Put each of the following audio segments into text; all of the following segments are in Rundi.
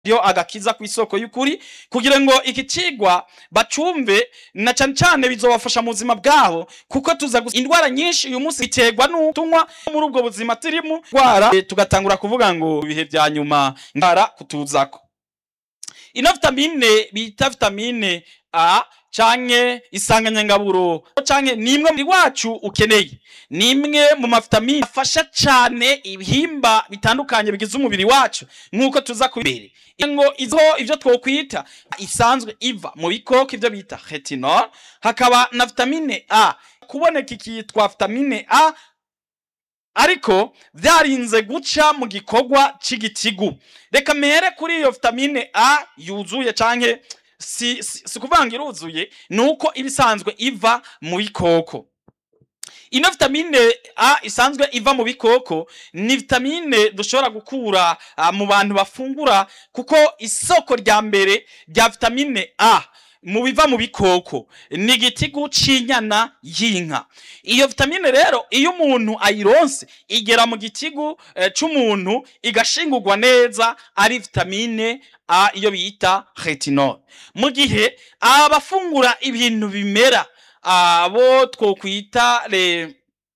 yo agakiza ku isoko y'ukuri kugira ngo iki cigwa bacumve na cane cane bizobafasha mu buzima bwabo kuko tuza gusa indwara nyinshi uyu munsi biterwa n'utunywa muri ubwo buzima turimo ndwara eh, tugatangura kuvuga ngo ibihe vya nyuma ndwara kutuzako ino vitamine bita vitamine A canke isanganyangaburo canke nimwe muri wacu ukeneye nimwe mu mavitamine afasha cane ibihimba bitandukanye bigize umubiri wacu nk'uko tuza kubibere ngo izo ivyo twokwita isanzwe iva mu bikoko ivyo bita retinol hakaba na vitamine A kuboneka ikitwa vitamine A ariko vyarinze guca mu gikorwa c'igitigu reka mere kuri iyo vitamine A yuzuye canke si, si, si kuvanga iruzuye nuko ibisanzwe iva mu bikoko ino vitamine A isanzwe iva mu bikoko ni vitamine dushobora gukura uh, mu bantu bafungura kuko isoko rya mbere rya vitamine A mu biva mu bikoko ni igitigu c'inyana y'inka iyo vitamine rero iyo umuntu ayironse igera mu gitigu eh, c'umuntu igashingurwa neza ari vitamine A iyo bita retinol mu gihe abafungura ibintu bimera abo twokwita le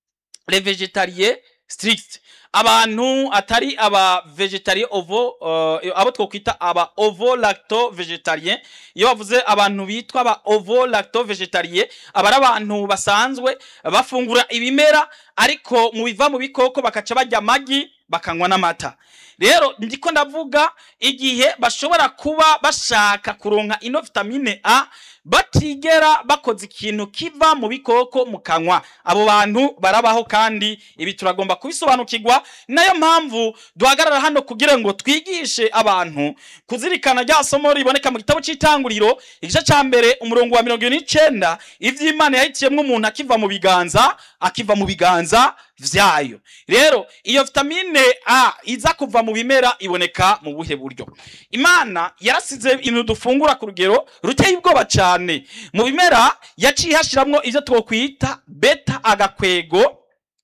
le végétariens strict abantu atari aba vegetarian ovo uh, abo twokwita aba ovo lacto vegetarian iyo bavuze abantu bitwa aba ovo lacto vegetarian aba ari abantu basanzwe bafungura ibimera ariko mu biva mu bikoko bakaca barya amagi bakanywa n'amata rero ndiko ndavuga igihe bashobora kuba bashaka kuronka ino vitamine A batigera bakoze ikintu kiva mu bikoko mu kanwa abo bantu barabaho kandi ibi turagomba kubisobanukirwa nayo mpamvu duhagarara hano kugira ngo twigishe abantu kuzirikana rya somo riboneka mu gitabo c'itanguriro igice ca mbere umurongo wa mirongo ibiri n'icenda ivy'imana yahitiyemwo umuntu akiva mu biganza akiva mu biganza vyayo rero iyo vitamine A iza kuva mu bimera iboneka mu buhe buryo imana yarasize ibintu dufungura ku rugero ruteye ubwoba cane mu bimera yaciye hashiramwo ivyo twokwita beta agakwego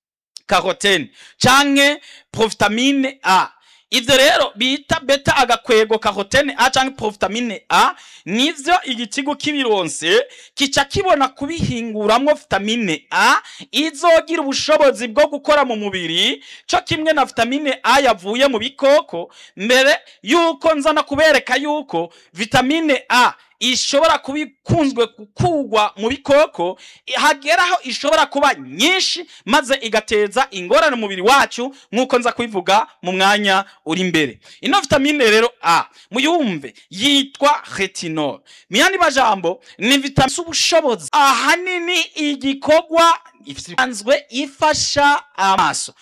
karotene canke provitamine A ivyo rero bita beta agakwego karotene A canke provitamine A nivyo igitigo kibironse kica kibona kubihinguramwo vitamine A izogira ubushobozi bwo gukora mu mubiri co kimwe na vitamine A yavuye mu bikoko mbere yuko nzana kubereka yuko vitamine A ishobora kuba ikunzwe gukugwa mu bikoko hageraho ishobora kuba nyinshi maze igateza ingorane umubiri wacu nk'uko nza kubivuga mu mwanya uri imbere ino vitamine rero a muyumve yitwa retinol mu yandi majambo ni vitamine z'ubushobozi ahanini igikorwa isanzwe ifasha amaso